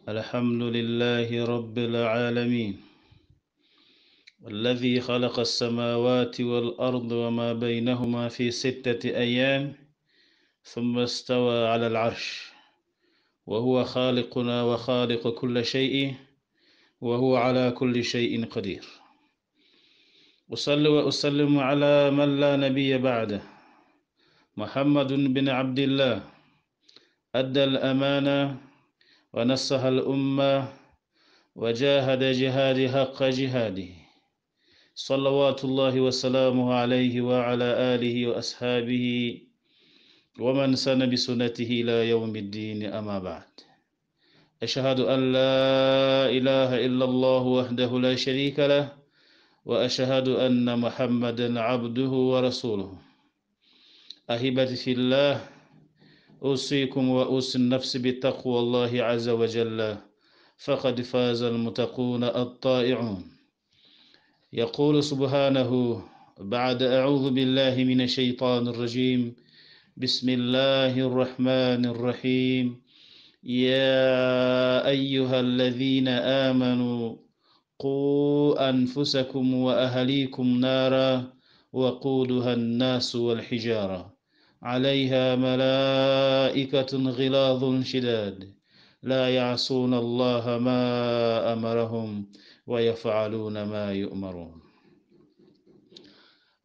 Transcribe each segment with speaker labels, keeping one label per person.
Speaker 1: الحمد لله رب العالمين الذي خلق السماوات والأرض وما بينهما في ستة أيام ثم استوى على العرش وهو خالقنا وخالق كل شيء وهو على كل شيء قدير أصلي وأسلم على من لا نبي بعده محمد بن عبد الله أدى الأمانة ونصح الأمة وجاهد جهاد حق جهاده صلوات الله وسلامه عليه وعلى آله وأصحابه ومن سن بسنته إلى يوم الدين أما بعد أشهد أن لا إله إلا الله وحده لا شريك له وأشهد أن محمدا عبده ورسوله أهبتي في الله أوصيكم وأوصي النفس بتقوى الله عز وجل فقد فاز المتقون الطائعون يقول سبحانه بعد أعوذ بالله من الشيطان الرجيم بسم الله الرحمن الرحيم يا أيها الذين آمنوا قوا أنفسكم وأهليكم نارا وقودها الناس والحجارة عليها ملائكة غلاظ شداد لا يعصون الله ما أمرهم ويفعلون ما يؤمرون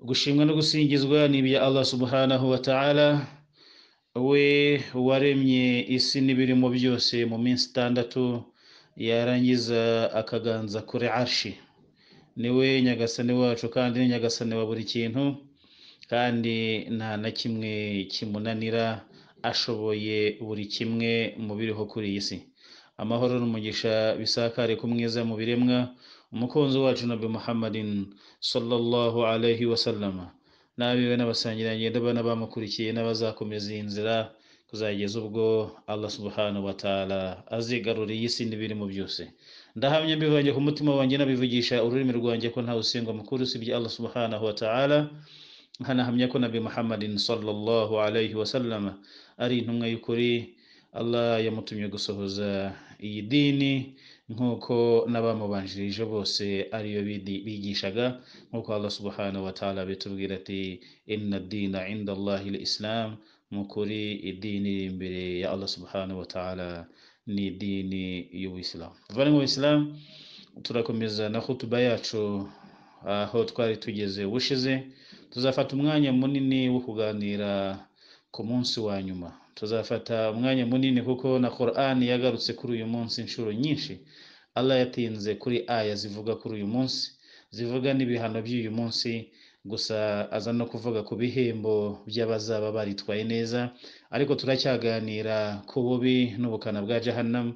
Speaker 1: gushimwa no gusingizwa ni ibya allah subhanahu wa ta'ala we waremye isi n'ibirimo byose mu minsi itandatu yarangiza akaganza kuri arshi niwe nyagasani wacu kandi ni nyagasani wa buri kintu kandi nta na kimwe kimunanira ashoboye buri kimwe mu biriho kuri iyi si amahoro n'umugisha bisakare ku mwiza mu biremwa umukunzi wacu nabi muhammadin sallallahu alaihi wasallama n'abiwe n'abasangirangendo bana bamukurikiye n'abazakomeza iyi nzira kuzageza ubwo allah subhanahu wa ta'ala azigarura iyi si n'ibirimo byose ndahamya mbivanye ku mutima wanjye nabivugisha ururimi rwanjye ko ntawe usengwa mukuru usibye allah subhanahu wa ta'ala nkanahamya ko nabi muhammadin sallallahu alaihi wasallama ari intumwa y'ukuri allah yamutumye gusohoza iyi dini nk'uko n'abamubanjirije bose ariyo bigishaga nk'uko allah subhanahu wa ta'ala bitubwira ati inna dina inda allahi islam mu kuri idini iri imbere ya allah subhanahu wa ta'ala ni idini y'ubuyisilamu tuvane mu buyisilamu turakomeza na hutuba yacu aho twari tugeze ubushize tuzafata umwanya munini wo kuganira ku munsi wa nyuma tuzafata umwanya munini kuko na Qur'an yagarutse kuri uyu munsi inshuro nyinshi Allah yatinze kuri aya zivuga kuri uyu munsi zivuga n'ibihano by'uyu munsi gusa aza no kuvuga ku bihembo by'abazaba baritwaye neza ariko turacyaganira ku bubi n'ubukana bwa jahannam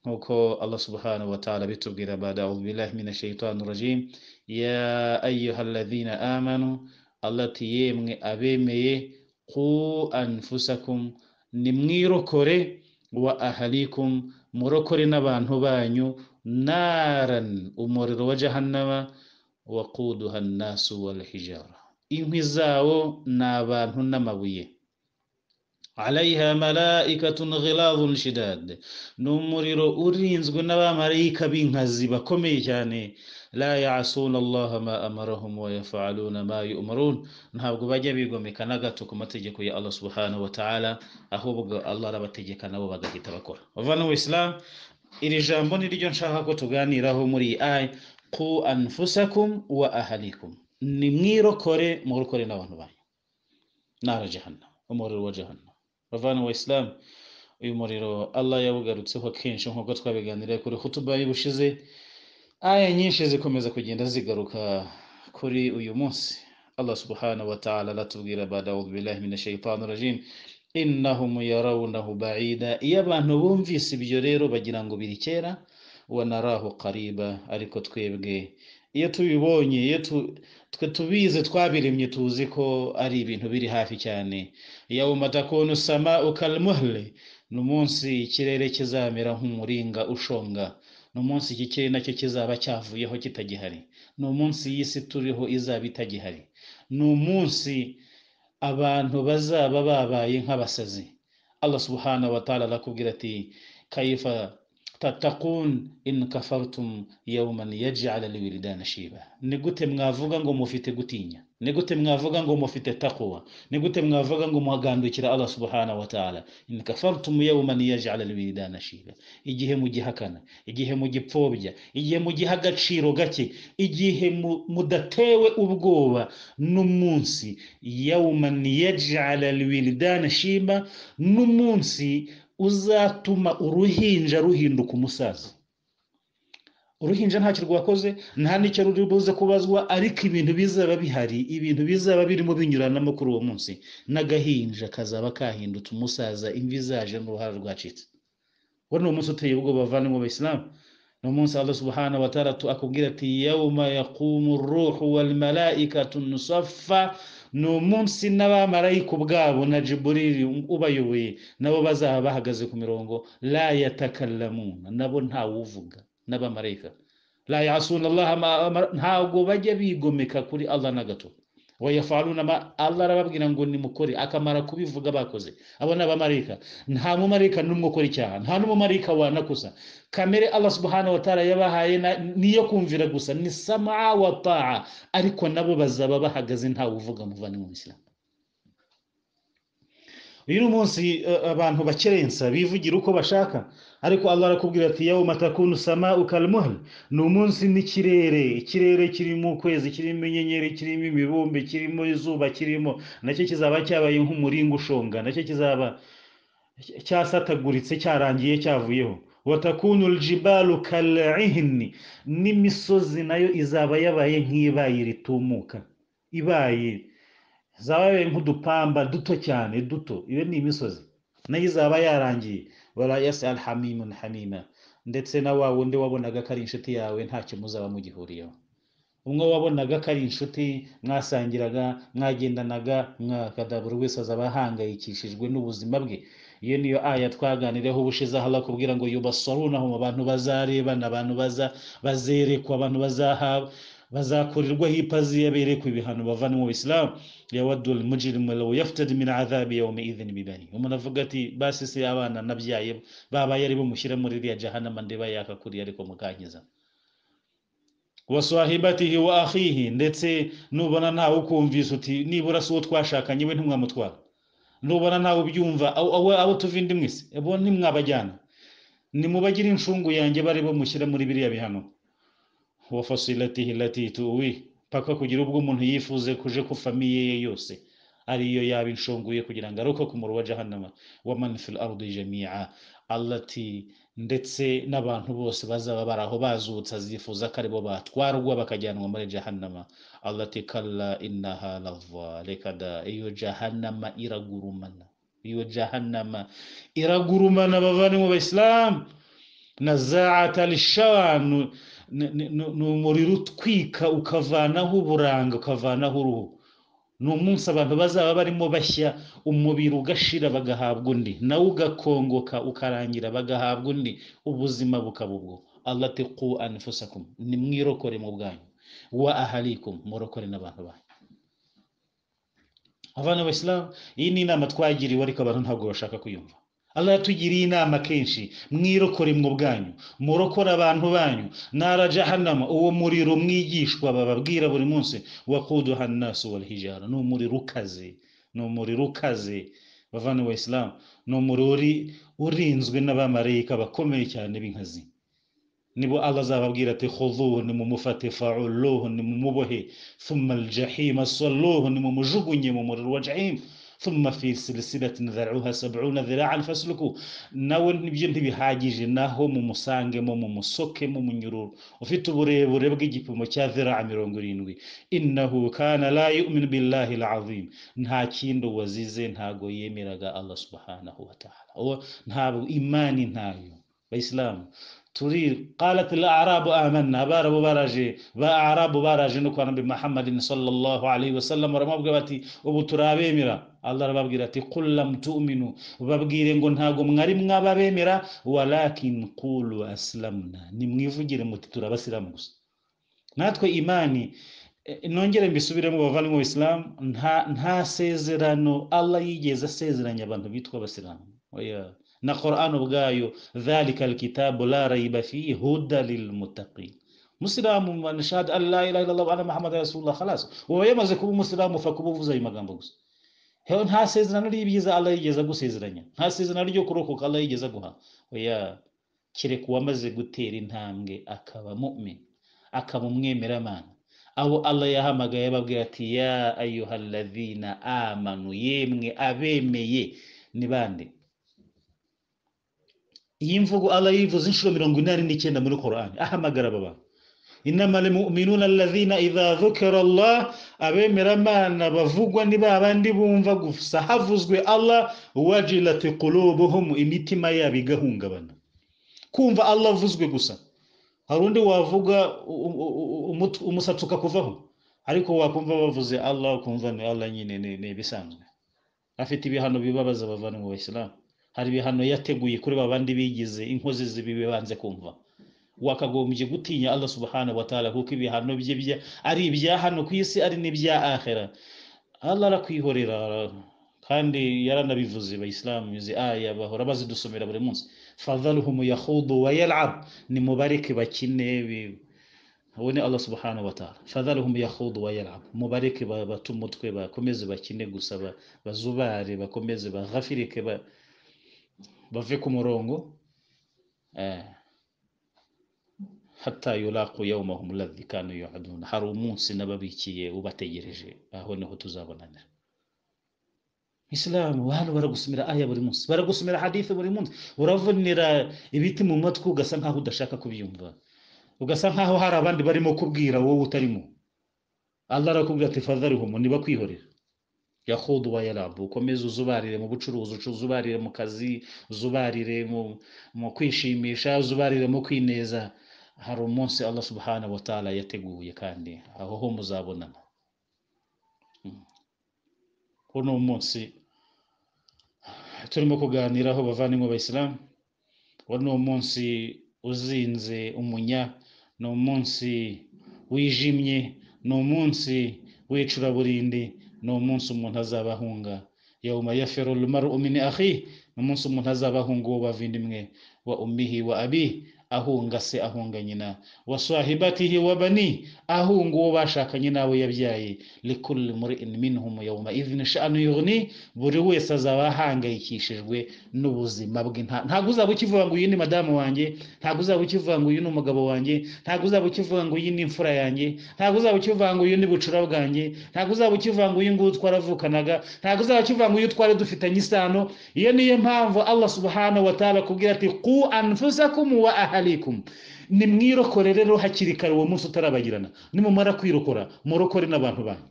Speaker 1: nk'uko Allah subhanahu wa ta'ala bitubwira bada billahi minash shaitanir rajim ya ayyuhalladhina amanu Allah ati yemwe abemeye ku anfusakum nimwirokore wa ahalikum murokore n'abantu banyu naran umuriro wa jahannama waquduha nnasu walhijara inkwi zawo ni abantu n'amabuye alaiha malaikatun ghiladhun shidad ni umuriro urinzwe n'abamarayika b'inkazi bakomeye cyane la yasuna allaha ma amarahum wa yafaluna ma yumarun ntabwo bajya bigomeka na gato ku mategeko ya allah subhanahu wa ta'ala ahubwo allah arabategeka nabo bagahita bakora bavana mu islam iri jambo ni ryo nshaka ko tuganiraho muri iyi aya ku anfusakum wa ahalikum ni mwirokore murokore n'abantu banyu nara jahannam umuriro wa jahannam bavana mu islam uyu muriro allah yawugarutseho kenshi nk'uko twabiganiriye kuri hutuba y'ubushize aya nyinshi zikomeza kugenda zigaruka kuri uyu munsi allah subhanahu wa ta'ala aratubwira bada billahi minash shaitanir rajim innahum yarawnahu ba'ida iyo abantu bumvise ibyo rero bagira ngo biri kera wanarahu qariba ariko twebwe iyo tubibonye iyo twe tubizi twabiremye tuzi ko ari ibintu biri hafi cyane yawma takunu sama'u kalmuhli ni umunsi ikirere kizamera nk'umuringa ushonga ni umunsi iki kirere nacyo kizaba cyavuyeho kitagihari ni umunsi y'isi turiho izaba itagihari ni umunsi abantu bazaba babaye nk'abasazi allah subhanahu wa ta'ala arakubwira ati kayifa tatakun in kafartum yawman yaj'al alwildan shiba ni gute mwavuga ngo mufite gutinya ni gute mwavuga ngo mufite takwa ni gute mwavuga ngo muhagandukira Allah subhanahu wa ta'ala in kafartum yawman yaj'al alwildan shiba igihe mugihakana igihe mugipfobya igihe mugiha agaciro gake igihe mu- mudatewe ubwoba n'umunsi yawman yaj'al alwildan shiba n'umunsi uzatuma uruhinja ruhinduka umusaza uruhinja ntacyo rwakoze nta n'icyo ruri buze kubazwa ariko ibintu bizaba bihari ibintu bizaba birimo binyuranamo kuri uwo munsi n'agahinja kazaba kahindutse umusaza imvi zaje n'uruhara rwacitse uwo ni umunsi uteye ubwoba bavana mu bayisilamu ni umunsi allah subhanahu wa ta'ala tu- akubwira ati yawma yaqumu ruhu wal malaikatu nusaffa ni umunsi n'abamarayika ubwabo na jiburiri ubayoboye nabo bazaba bahagaze ku mirongo la yatakallamuna nabo ntawuvuga n'abamarayika la yasuna allah ma- ma- ntabwo bajya bigomeka kuri allah na gato wayafaluna ma allah arababwira ngo nimukore akamara kubivuga bakoze abo ni abamarayika nta mumarayika n'umwe ukora icyaha nta n'umumarayika wanakusa kamere allah subhanahu wa ta'ala yabahaye na- niyo kumvira gusa ni samaa wa taa ariko nabo bazaba bahagaze ntawe uvuga muvandimwe w'isilamu uyu ni umunsi eh, abantu bakerensa bivugira uko bashaka ariko allah arakubwira ati yawma takunu samau kalmuhl ni umunsi n'ikirere ikirere kirimo ukwezi kirimo inyenyeri kirimo imibumbe kirimo izuba kirimo nacyo kizaba cyabaye nk'umuringa ushonga nacyo kizaba cyasataguritse cyarangiye cyavuyeho watakunu aljibalu kal'ihni n'imisozi nayo izaba yabaye nk'ibaye ritumuka ibaye zabaye nk'udupamba duto cyane duto iyo ni imisozi nayo izaba yarangiye wala yasal hamimun hamima ndetse na wa wundi wabonaga ko ari inshuti yawe ntacyo muzaba mugihuriyeho umwe wabonaga ko ari inshuti mwasangiraga mwagendanaga mwakada buri wese azaba ahangayikishijwe n'ubuzima bwe iyo niyo aya twaganireho ubushize aho kubwira ngo yubasarunaho mu bantu bazarebana abantu baza bazerekwa abantu bazahabwa bazakorerwaho ipazi yaberekwa ibihano bavana mu isilamu yawaddu almujrimu law yaftadi min adhabi yawmi idhin bibani umuntu avuga ati basi se abana nabyaye babaye ari bumushyire muri iriya jahanama ndeba yakakuriye ariko mukankiza wa sahibatihi wa akhihi ndetse nubona ntawe ukumvise uti nibura si uwo twashakanye we ntimwamutwara nubona ntawe ubyumva abo- abo abo tuva indi mwese abo ntimwabajyana nimubagire inshungu yanjye bari bamushyira muri biriya bihano wa fasilatihi lati tuwi paka kugira ubwo umuntu yifuze kuje ku famiye ye yose ariyo yaba inshunguye kugira ngo aruke ku muru wa jahannama wa man fil ardi jami'a allati ndetse n'abantu bose bazaba bari aho bazutse azifuza ko aribo batwarwa bakajyanwa muri jahannama allati kalla innaha lava reka da iyo jahannama iragurumana iyo jahannama iragurumana bavandimwe bayisilamu na zaata lishawanu ni umuriro utwika ukavanaho uburanga ukavanaho uruhu ni umunsi abantu bazaba barimo bashya umubiri ugashira bagahabwa undi nawe ugakongoka ukarangira bagahabwa undi ubuzima bukaba ubwo allah ati qu anfusakum nimwirokore mu bwanyu wa ahalikum murokore n'abantu banyu abana b'abasilamu iyi ni inama twagiriwe ariko abantu ntabwo bashaka kuyumva allah yatugiriye inama kenshi mwirokore mu bwanyu murokore abantu banyu nara jahannama uwo muriro mwigishwa bababwira buri munsi waquduha nnasu walhijara ni umuriro ukaze ni umuriro ukaze bavana wa isilamu ni umuriro uri- urinzwe n'abamarayika bakomeye cyane b'inkazi nibo allah azababwira ati khuduhu nimumufate fauluhu nimumubohe thumma aljahima salluhu nimumujugunye mu muriro wa jahim thumma fi silsilatin dharuha sabuna dhiraan fasluku nawe nibyo ntibihagije naho mumusangemo mumusokemo munyururu ufite uburebure bw'igipimo cya dhiraa mirongo irindwi innahu kana la yu'minu billahi alazim nta kindi wazize ntago yemeraga allah subhanahu wa ta'ala uwo ntabwo imani ntayo bayisilamu turi qalat al-a'rabu amanna abarabu baraje ba arabu baraje no kwa nabi muhammadin sallallahu alaihi wasallam baramubwira bati ubu turabemera allah arababwira ati qul lam tu'minu babwire ngo ntago mwari mwababemera walakin qulu aslamna nimwivugire muti turabasiramu gusa natwe imani eh, nongere mbisubiremo bavandimwe isilamu nta nta sezerano allah yigeze asezeranya abantu bitwa abasilamu oya na Qur'an ubwayo dhalika alkitabu la raiba fihi huda lilmuttaqin musilamu anashahada an la ilaha illallah wa anna muhammadan rasulullah khalas uba yamaze kuba umusilamu upfa kuba uvuze ayo magambo gusa hewe nta sezerano ry'ibyiza Allah yigeze agusezeranya nta sezerano ryo kurokoka Allah yigeze aguha oya kereka uwamaze gutera intambwe akaba mu'min akaba umwemeramana abo Allah yahamagaye ababwira ati ya ayyuhalladhina amanu yemwe abemeye ni bande iyi mvugo Allah yivuze inshuro mirongo inani n'icyenda muri Qur'an ahamagara aba bantu inamara minuna lazina izazukera Allah abemeramana bavugwa ni ba bandi bumva gusa havuzwe Allah wajilati qulubuhum imitima yabo igahungabana kumva Allah avuzwe gusa hari undi wavuga umusatsi ukakuvaho ariko wakumva bavuze Allah ukumva ni Allah nyine ni ibisanzwe afite ibihano bibabaza abavana mu basilamu hari ibihano yateguye kuri ba bandi bigize inkozi zibi bibanze kumva wakagombye gutinya Allah subhanahu wa ta'ala kuko ibihano bye bya ari ibya hano ku isi ari n'ibya akhera Allah arakwihorera kandi yaranabivuze abayisilamu izi aya bahora bazidusomera buri munsi fadhaluhum yakhudu wa yal'ab ni mubareke bakine ubone Allah subhanahu wa ta'ala fadhaluhum yakhudu wa yal'ab mubareke batu mutwe bakomeze bakine gusa bazubare bakomeze baghafirike bave ku murongo eh hata yulaqu yawmahum alladhi kanu yu'adun hari umunsi nababikiye ubategereje aho niho tuzabonanira isilamu hano baragusomera aya buri munsi baragusomera hadith buri munsi uravunira ibiti mu matwi ugasa nkaho udashaka kubyumva ugasa nkaho hari abandi barimo kubwira wowe utarimo Allah arakubwira ati fadharihum niba kwihorera yahudu wa yarabu ukomeze uzubarire mu bucuruzi uzubarire mu kazi uzubarire mu kwishimisha uzubarire mu kwineza hari umunsi Allah subhanahu wa ta'ala yateguye kandi aho ho muzabonana uno munsi turimo kuganiraho bavandimwe b'abayisilamu uno munsi uzinze umunya ni umunsi wijimye ni umunsi w'icuraburindi ni umunsi umuntu azabahunga yawma yafiru almar'u min akhihi ni umunsi umuntu azabahunga uwo bavindimwe wa ummihi wa abihi ahunga se ahunga nyina wa sahibatihi wa bani ahunga uwo bashakanye n'abo yabyaye likulli muri'in minhum yawma idhin sha'nu yughni buri wese azaba ahangayikishijwe n'ubuzima bwe ntabwo uzaba ukivuga ngo uyu ni madamu wanjye ntabwo uzaba ukivuga ngo uyu ni umugabo wanjye ntabwo uzaba ukivuga ngo uyu ni imfura yanjye ntabwo uzaba ukivuga ngo uyu ni bucura bwanjye ntabwo uzaba ukivuga ngo uyu nguyu twaravukanaga ntabwo uzaba ukivuga ngo uyu twari dufitanye isano iyo niyo mpamvu Allah subhanahu wa ta'ala kubwira ati qu anfusakum wa ahli alaikum nimwirokore rero hakiri kare uwo munsi utarabagirana nimumara kwirokora murokore n'abantu banyu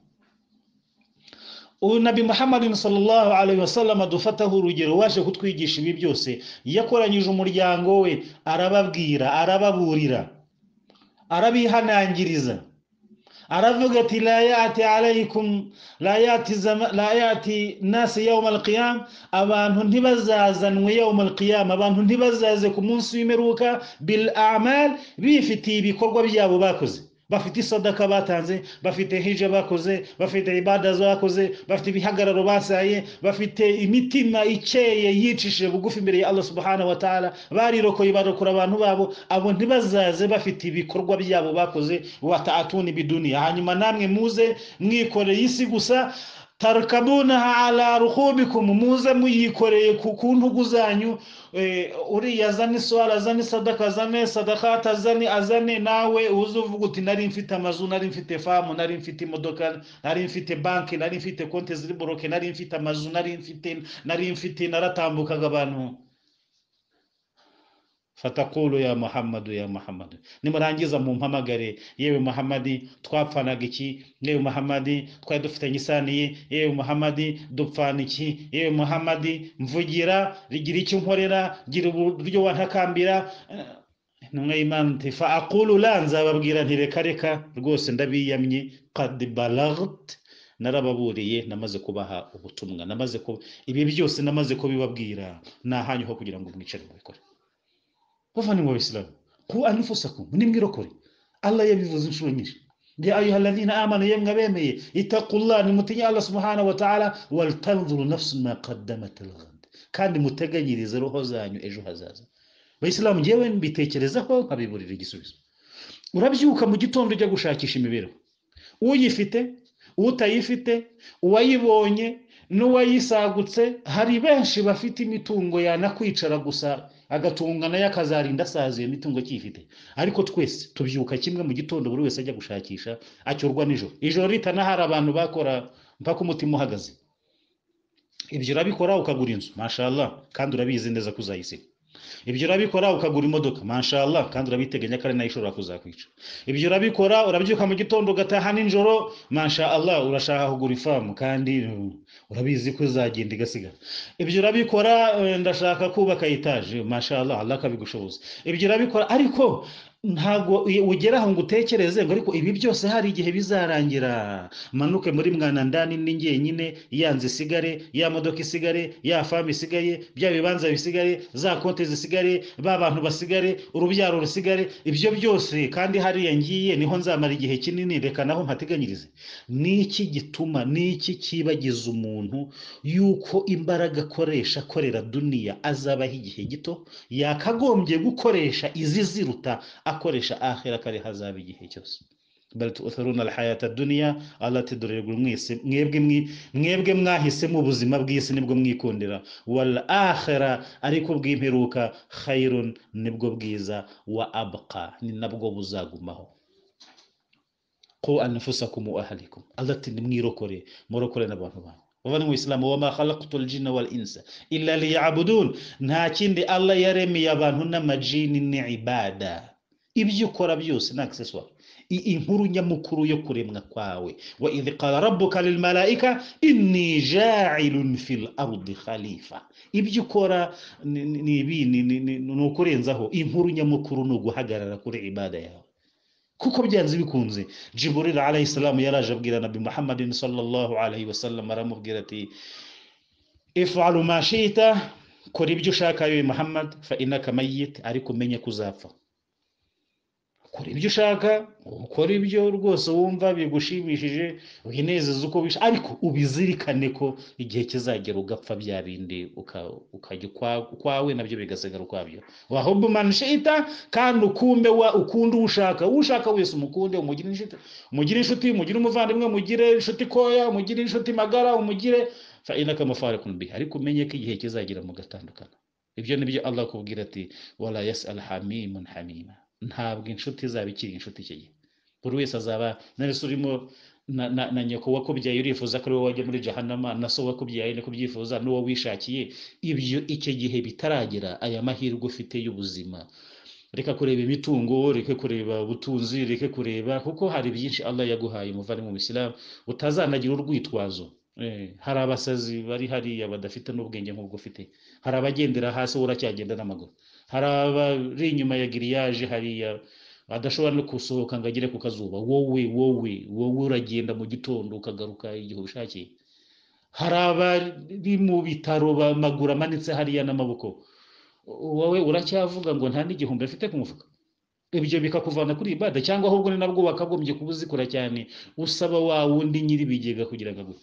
Speaker 1: nabi muhammadin sallallahu alaihi wasallam adufataho urugero waje kutwigisha ibi byose yakoranyije umuryango we arababwira arababurira arabihanangiriza aravuga ati la yati alaikum la yati zama, la yati nasi yawm alqiyam abantu ntibazazanwe yawm alqiyam abantu ntibazaze ku munsi w'imperuka bil a'mal bifitiye ibikorwa byabo bakoze bafite isadaka batanze bafite hija bakoze bafite ibada bakoze bafite ibihagararo basaye bafite imitima ikeye yicishije bugufi imbere ya Allah subhanahu wa ta'ala barirokoye barokora abantu babo abo ntibazaze bafite ibikorwa byabo bakoze wataatuni biduniya hanyuma namwe muze mwikoreye isi gusa tarkabunaha ala ruhubikum muze muyikoreye ku ntugu zanyu uriya azana iswara azana isadaka azane sadakata azane azane nawe uzi uvuga uti nari mfite amazu nari mfite famu nari mfite imodoka nari mfite banki nari mfite konti ziri boroke nari mfite amazu nari mfite nari mfite naratambukaga abantu fatakulu ya muhammadu ya muhammadu nimurangiza mumpamagare yewe muhammadi twapfanaga iki yewe muhammadi twari dufitanye isaniye yewe muhammadi dupfana iki yewe muhammadi mvugira rigira icyo nkorera gira uburyo wantakambira intumwa y'imana ati fa akulu la nzababwira ntireka reka rwose ndabiyamye qad balagt narababuriye namaze kubaha ubutumwa namaze kuba ibi byose namaze kubibabwira ni ahanyu ho kugira ngo mwicare mubikore bavandimwe b'abisilamu ku anfusakum nimwirokore allah yabivuze inshuro nyinshi ya ayuha alladhina amanu yemwe abemeye itaqullah nimutinya allah subhanahu wa ta'ala waltanzuru nafsu ma qaddamat lghad kandi muteganyirize roho zanyu ejo hazaza abayisilamu ngewe mbitekerezaho nkabiburira igisubizo urabyuka mu gitondo ujya gushakisha imibereho uyifite utayifite uwayibonye n'uwayisagutse hari benshi bafite imitungo yanakwicara gusa agatunga nayo akazarinda asaziye imitungo akiyifite ariko twese tubyuka kimwe mu gitondo buri wese ajya gushakisha acyorwa nijoro ijoro ritanahari abantu bakora mpaka umutima uhagaze ibyo urabikora ukagura inzu mashallah kandi urabizi neza ko uzayisiga ibyo urabikora ukagura imodoka mashallah kandi urabiteganya ko ari nayo ishobora kuzakwica ibyo urabikora urabyuka mu gitondo ugataha nijoro mashallah urashaka kugura ifamu kandi urabizi ko uzagenda igasigara ibyo urabikora eh, ndashaka kubaka etaje mashallah Allah akabigushoboza ibyo urabikora ariko ntabwo i- ugera aho ngo utekereze ngo ariko ibi byose hari igihe bizarangira manuke muri mwana ndani ni njyenyine ya nzu isigare ya modoka isigare ya famu isigaye bya bibanza bisigare za konti zisigare ba bantu basigare urubyaro rusigare ibyo byose kandi hariya ngiye niho nzamara igihe kinini reka naho mpateganyirize ni iki gituma ni iki cyibagiza umuntu yuko imbaraga akoresha akorera duniya azabaho igihe gito yakagombye gukoresha izi ziruta akoresha ahera kare hazaba igihe cyose bari tuutharuna alhayata duniya Allah ati dore mwese mwebwe mwi- mwebwe mwahisemo ubuzima bw'isi nibwo mwikundira wal akhira ariko bw'imperuka khairun nibwo bwiza wa abqa ni nabwo buzagumaho qu anfusakum wa ahlikum Allah ati nimwirokore murokore n'abantu banyu bavuga mu isilamu wa ma khalaqtul jinna wal insa illa liya'budun nta kindi Allah yaremeye abantu n'amajini ni ibada ibyo ukora byose ni accessoire I- inkuru nyamukuru yo kuremwa kwawe wa idh qala rabbuka lil malaika inni ja'ilun fil ardi khalifa ibyo ukora ni- ni ni ibi- ni- ni- ni- ni ukurenzaho inkuru nyamukuru ni uguhagarara kuri ibada yawe kuko byanze bikunze jiburil alayhi salamu yaraje abwira nabi muhammadin sallallahu alayhi wasallam aramubwira ati ifalu ma shita kora ibyo ushaka yowe muhammad fa innaka mayyit ariko umenye ko uzapfa kora ibyo ushaka ukora ibyo rwose wumva bigushimishije winezeza uko wisha ariko ubizirikane ko igihe kizagera ugapfa bya bindi uka- ukajya ukwa- ukwawe nabyo bigasigara ukwabyo wahubbu man shita kandi ukumbe wa ukunde ushaka ushaka wese umukunde umugire inshuti umugire inshuti umugire umuvandimwe umugire inshuti koya umugire inshuti magara umugire fa inaka mafarikun biha ariko umenye ko igihe kizagera mugatandukana ibyo nibyo Allah akubwira ati wala yas'al hamimun hamima ntabwo inshuti izaba ikiri inshuti icyo gihe buri wese azaba nari se urimo na, na, na nyoko wakubyaye urifuza ko ari wowe wajya muri jahanama na so wakubyaye niko byifuza n'uwo wishakiye ibyo icyo gihe bitaragera aya mahirwe ufite y'ubuzima reka kureba imitungo reka kureba ubutunzi reka kureba kuko hari byinshi Allah yaguhaye umuvandimwe mu Islam utazanagira urwitwazo Eh, hari abasazi bari hariya badafite n'ubwenge nk'ubwo ufite hari abagendera hasi wowe uracyagenda n'amaguru hari abari inyuma ya giriyaje hariya adashobora no gusohoka ngo agere ku kazuba wowe wowe wowe uragenda mu gitondo ukagaruka igihe ubishakiye hari abari mu bitaro amaguru amanitse hariya n'amaboko wowe uracyavuga ngo nta n'igihumbi afite ku mufuka ibyo bikakuvana kuri ibada cyangwa ahubwo ni nabwo wakagombye kuba uzikora cyane usaba wa wundi nyir'ibigega kugira ngo aguhe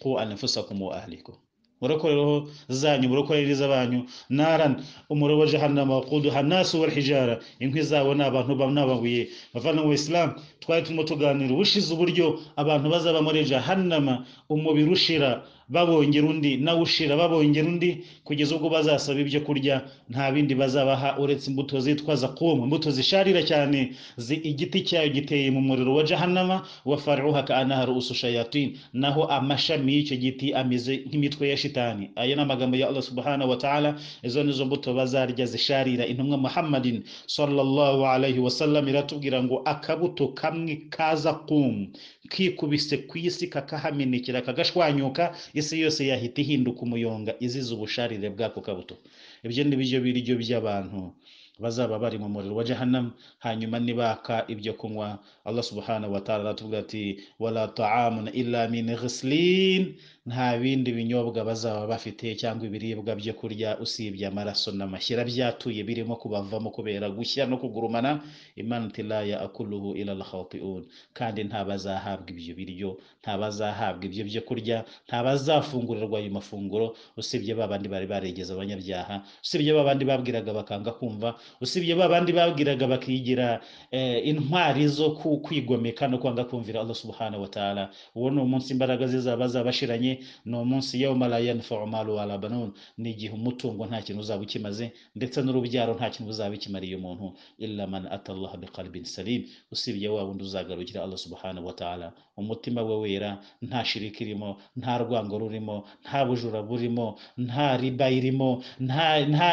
Speaker 1: ku anafusakum wa ahlikum murakorereho zanyu murakorere iz'abanyu naran umuriro wa jahannama waquduha nasu wal hijara inkwi zabo ni abantu banababuye bavana mu islam twari turimo tuganira ubushize uburyo abantu bazaba muri jahannama umubiri ushira babongera undi nawe ushira babongera undi kugeza ubwo bazasaba ibyo kurya nta bindi bazabaha uretse imbuto zitwa zakum imbuto zisharira cyane zi igiti cyayo giteye mu muriro wa jahannama wa faruha kaanaha ruusu shayatin naho amashami y'icyo giti ameze nk'imitwe ya shitani aya ni amagambo ya allah subhanahu wa ta'ala izo nizo mbuto bazarya zisharira intumwa muhammadin sallallahu alayhi wasallam iratubwira ngo akabuto kamwe ka zakum kikubise ku isi kakahamenekera kagashwanyuka isi yose yahita ihinduka umuyonga izize ubusharire bw'ako kabuto ibyo ni byo biryo by'abantu bazaba bari mu muriro wa jahannam hanyuma nibaka ibyo kunywa allah subhanahu wa ta'ala aratubwira ati wala ta'amun illa min ghislin nta bindi binyobwa bazaba bafite cyangwa ibiribwa byo kurya usibye amaraso n'amashyira byatuye birimo kubavamo kubera gushya no kugurumana imana ati la yaakuluhu illa alkhati'un kandi nta bazahabwa ibyo biryo nta bazahabwa ibyo byo kurya nta bazafungurirwa ayo mafunguro usibye ba bandi bari barigeze abanyabyaha usibye ba bandi babwiraga bakanga kumva usibye ba bandi babwiraga bakigira eh, intwari zo ku- kwigomeka no kwanga kumvira Allah subhanahu wa ta'ala uwo ni umunsi imbaraga zizaba zabashiranye ni umunsi yawma la yanfa'u malu wala banun ni igihe umutungo nta kintu uzaba ukimaze ndetse n'urubyaro nta kintu buzaba bikimariye umuntu illa man atallaha biqalbin salim usibye wa wundi uzagarukira Allah subhanahu wa ta'ala umutima we wera nta shiriki irimo nta rwango rurimo nta bujura burimo nta riba irimo nta nta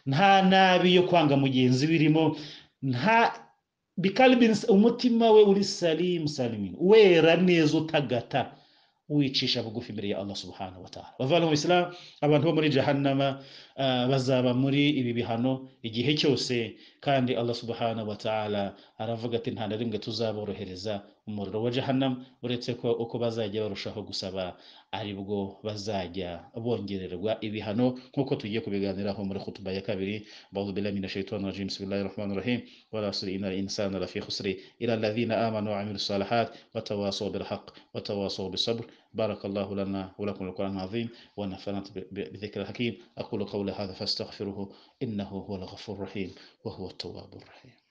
Speaker 1: nta nabi yo kwanga mugenzi birimo nta bikalibin umutima we uri salim salimin wera neza utagata wicisha bugufi imbere ya Allah subhanahu wa ta'ala bavana mu islam abantu bo muri jahannama ah, bazaba muri ibi bihano igihe cyose kandi Allah subhanahu wa ta'ala aravuga ati nta na rimwe tuzaborohereza umuriro wa jahannam uretse ko uko bazajya barushaho gusaba aribwo bazajya bongererwa ibihano nk'uko tugiye kubiganiraho muri khutuba ya kabiri بعوذ بالله من الشيطان الرجيم بسم الله الرحمن الرحيم ولا أصل إن الإنسان لفي خسر إلى الذين آمنوا وعملوا الصالحات وتواصوا بالحق وتواصوا بالصبر بارك الله لنا ولكم القرآن العظيم ونفعنا بذكر الحكيم أقول قولي هذا فاستغفره إنه هو الغفور الرحيم وهو التواب الرحيم